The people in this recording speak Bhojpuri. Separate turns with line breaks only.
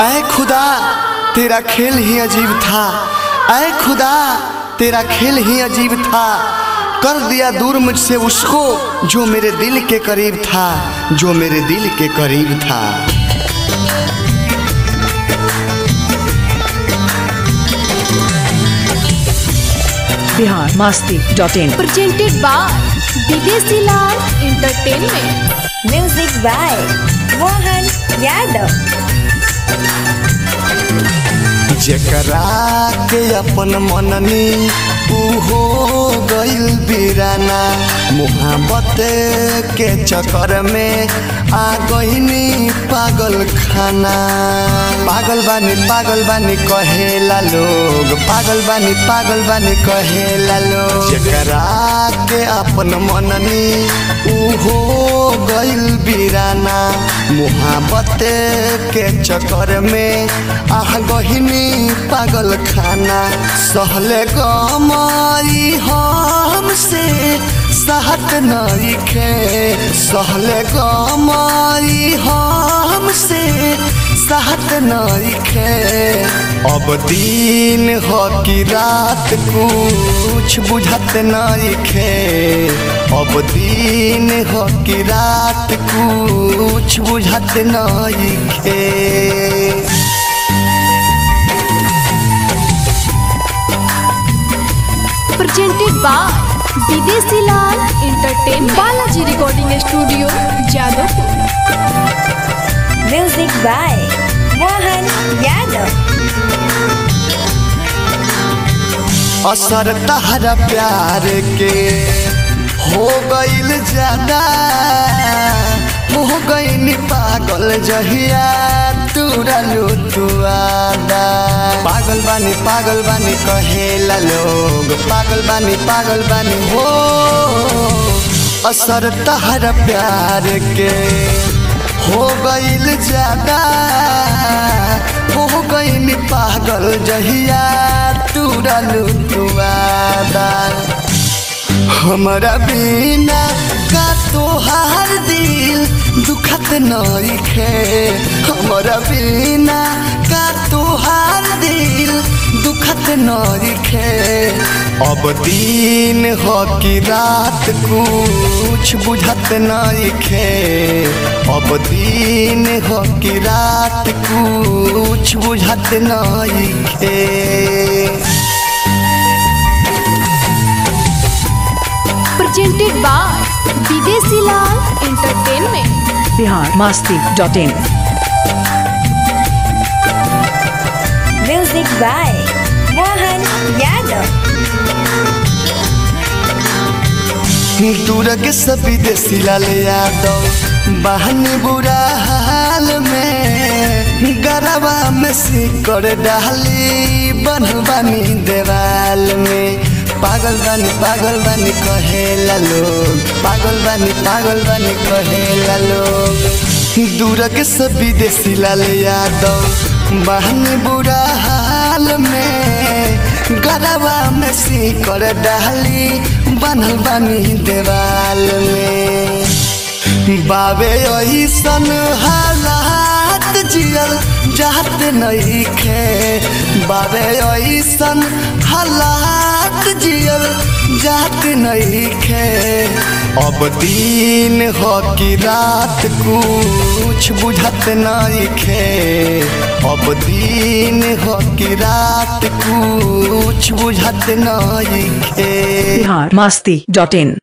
ऐ खुदा तेरा खेल ही अजीब था ऐ खुदा तेरा खेल ही अजीब था कर दिया दूर मुझसे उसको जो मेरे दिल के करीब था जो मेरे दिल के करीब था
Bihar Masti dot in
presented by Videshi Lal entertainment
Music by Mohan Yadav.
जेकरा के अपन मननी उहो गइल बिराना मोहब्बत के चक्कर में आ गइनी पागल खाना पागल बानी पागल बानी कहेला लोग पागल बानी पागल बानी कहेला लोग जेकरा के अपन मननी उहो गइल बिराना मोहब्बत के चक्कर में आह गहिनी पागल खाना सहले गमई हमसे सहत नइखे सहले गमई हमसे सहत नइखे अब दिन हो कि रात कुछ बुझत नइखे अब दिन हो कि रात कुछ बुझत नइखे
presented by Videshi Lal entertainment Balaji recording studio Jadavpur
Music by Mohan Yadav.
असर तहरा प्यार के हो गइल ज्यादा हो गइल पागल जहिया तुरलू तुआदा पागल बानी पागल बानी कहेला लोग पागल बानी पागल बानी हो असर तहरा प्यार के हो गइल ज्यादा हो गइल पागल जहिया तुरलू तुआदा हमरा बिना का तोहार दिल दुखत नइखे हमरा बिना का तोहार दिल दुखत नइखे अब दिन हो कि रात कुछ बुझत नइखे अब दिन हो कि रात कुछ बुझत नइखे
presented by Videshi Lal entertainment
Bihar Masti dot in
Music by Mohan Yadav.
दूरग सब विदेशी लाल यादव बहन बुरा हाल में गरबा में सिकड़ डाली बन बनी देवाल में पागल बनी पागल बनी कहेला लोग पागल बनी पागल बनी कहेला लोग दूरग सब विदेशी लाल यादव बहन बुरा हाल में गरबा में सिकड़ डाली बनल बनी देवाल में बाबे ऐसन हालात जियल जात नइखे बाबे ऐसन हालात जियल जात नइखे अब दिन हो कि रात कुछ बुझत नइखे अब दिन हो कि रात कुछ बुझत नइखे
बिहार मास्ती डॉट इन